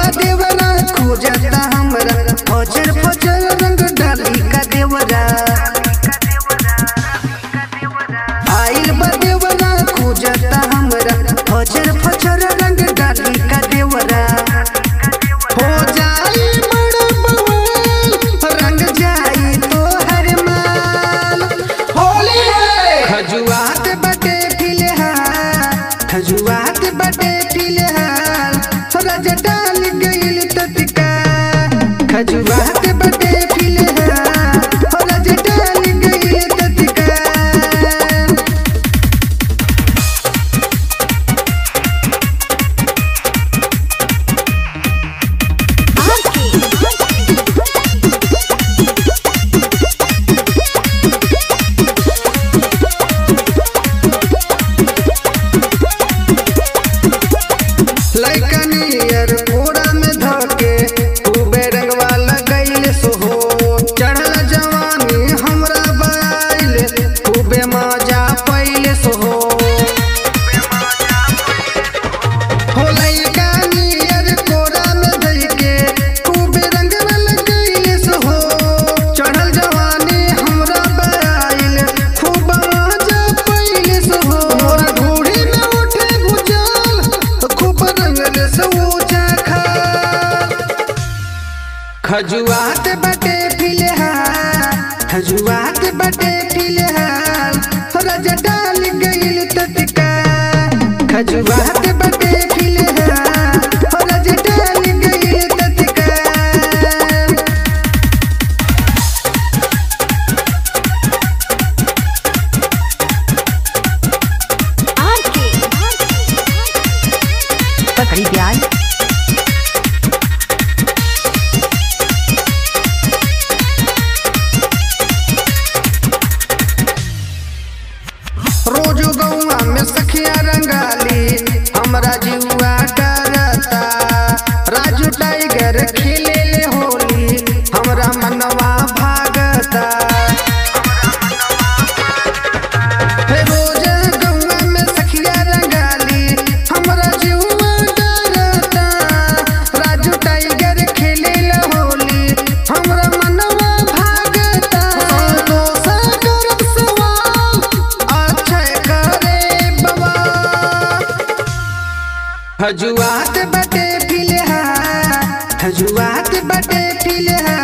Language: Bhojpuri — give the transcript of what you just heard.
देवरा खोजता हमरा फचर फचर रंग डाली का देवरा आइल बा देवरा खोजता हमरा फचर फचर रंग डाली का देवरा हो जाई बड़ बवाल रंग जाई तो हर माल होली है खजुआत बटे फिलहाल खजुआत बटे फिलहाल रज डाल गइल तत्का खजुआत बटे फिलहाल रज डाल गइल तत्का लइकनियर कोड़ा में धके खूबे रंगवा लगैले सोहो चढ़ल जवानी हमरा बाइल खूबे मजा पइले सोहो हो लइकनियर कोड़ा में धके खूबे रंगवा लगैले सोहो चढ़ल जवानी हमरा बाइल खूब मजा पइले सोहो मोरा घोड़ी में उठे भुजाल खूब रंगल से ऊंचा खाल खजुआत बटे फिलहाल खजुआत बटे फिलहाल रज डाल गइल तत्का खजुआत बटे फिलहाल रज डाल गइल तत्का पकड़ी प्याज रोज गौआ में सखिया रंगाली हमरा जुआ डरता राजू टाइगर खेले ले होली हमरा मनवा भागता हे रोज गौआ में सखिया रंगाली हमरा जुआ डरता राजू टाइगर खेले ले होली हमरा मनवा भागता दोसा करब सवाल अक्षय करे बाबा हजुआत बटे फिलहाल हजुआत बटे फिलहाल